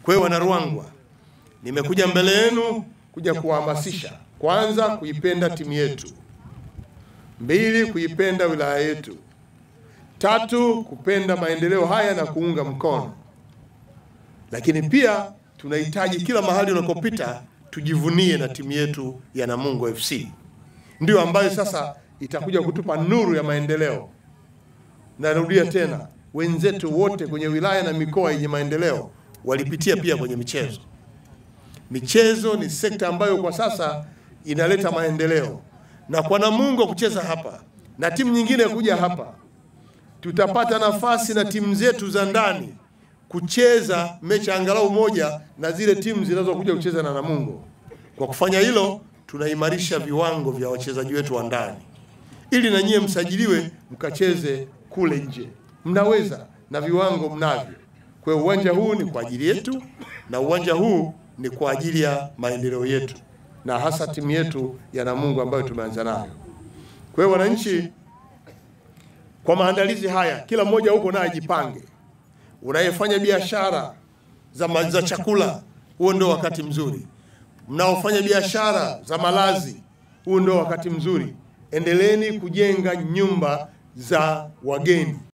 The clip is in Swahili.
Kwa hiyo Wanaruangwa, nimekuja mbele yenu kuja kuwahamasisha, kwanza kuipenda timu yetu, mbili kuipenda wilaya yetu, tatu kupenda maendeleo haya na kuunga mkono, lakini pia tunahitaji kila mahali unakopita tujivunie na timu yetu ya Namungo FC, ndio ambayo sasa itakuja kutupa nuru ya maendeleo. Narudia tena, wenzetu wote kwenye wilaya na mikoa yenye maendeleo walipitia pia kwenye michezo. Michezo ni sekta ambayo kwa sasa inaleta maendeleo, na kwa Namungo kucheza hapa na timu nyingine kuja hapa, tutapata nafasi na timu zetu za ndani kucheza mechi angalau moja na zile timu zinazokuja kucheza na Namungo. Kwa kufanya hilo, tunaimarisha viwango vya wachezaji wetu wa ndani, ili na nyie msajiliwe mkacheze kule nje. Mnaweza na viwango mnavyo. Kwa hiyo uwanja huu ni kwa ajili yetu na uwanja huu ni kwa ajili ya maendeleo yetu na hasa timu yetu ya Namungo ambayo tumeanza nayo. Kwa hiyo wananchi, kwa maandalizi haya, kila mmoja huko naye ajipange. Unayefanya biashara za, ma- za chakula, huo ndio wakati mzuri. Mnaofanya biashara za malazi, huu ndio wakati mzuri. Endeleeni kujenga nyumba za wageni